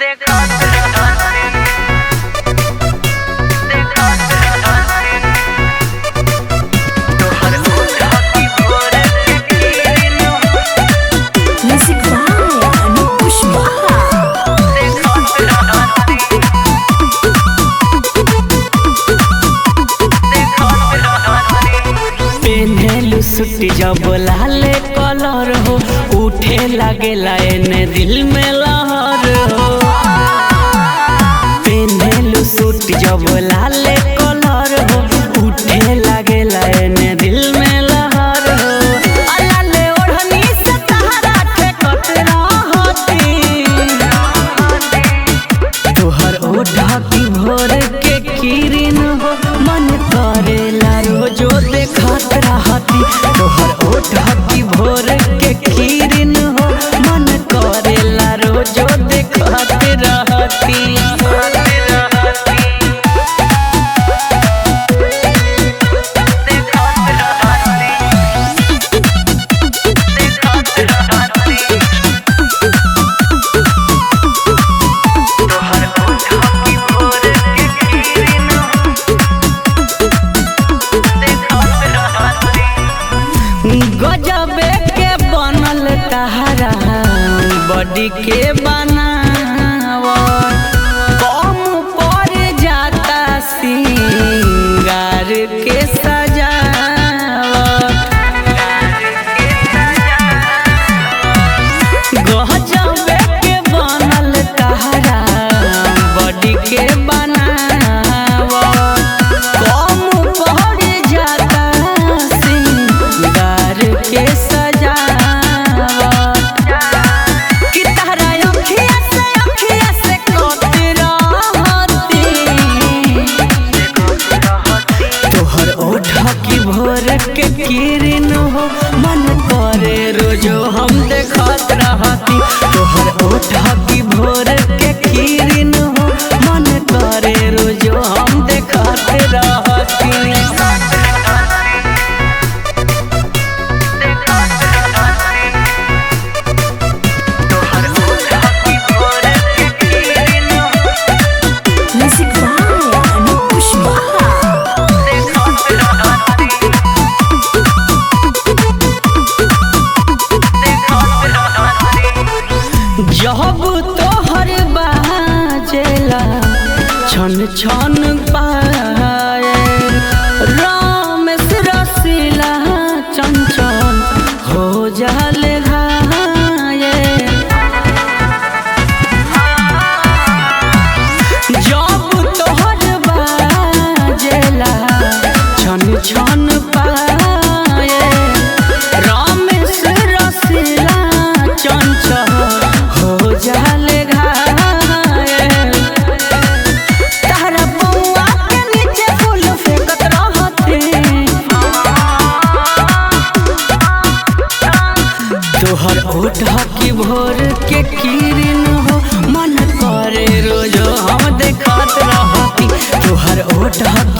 Music by Anup Pushpa. पेन्हेलु सुटी जब लाल colour हो उठे लागेला एने दिल में लहर हो पेन्हेलु सुटी जब लाल कलर हो उठे लागेला एने दिल में लहर हो अलाले ओढ़नी से तहरा ठेकत रहती तोहर ओढ़ा की भोर के किरण हो मन करेला रोजो देखत रहती तोहर ओढ़ा की भोर के किरण हो मन करेला रोजो देखत रहती गजबे के बनल तहरा बॉडी के बनाव कम पर जाता सिंगार के सजावट गजबे के बनल तहरा बॉडी के बनाव कम पड़ जाता सिंगार के सजावट कि तहरा अखिया से अखिया से कत रहती तोहर ओठा की भोर के किरण हो मन करे रोजो हम देखत रहती तोहर ओठा की भोर के किरण हो मन करे रोजो हम देखत रहती Music by Anup Pushpa. जब तोहर बाजेला छन छन पाए रामेश रसीला चंचल हो जाल घाये जब तोहर बाजेला छन छन पाए रामेश रसीला चंचल हो जाल घायल तारा बउआ के नीचे फूल फेंकत रहते तोहर ओठा की भोर के किरण हो मन करे रोजो हम देखत रहती तोहर ओठा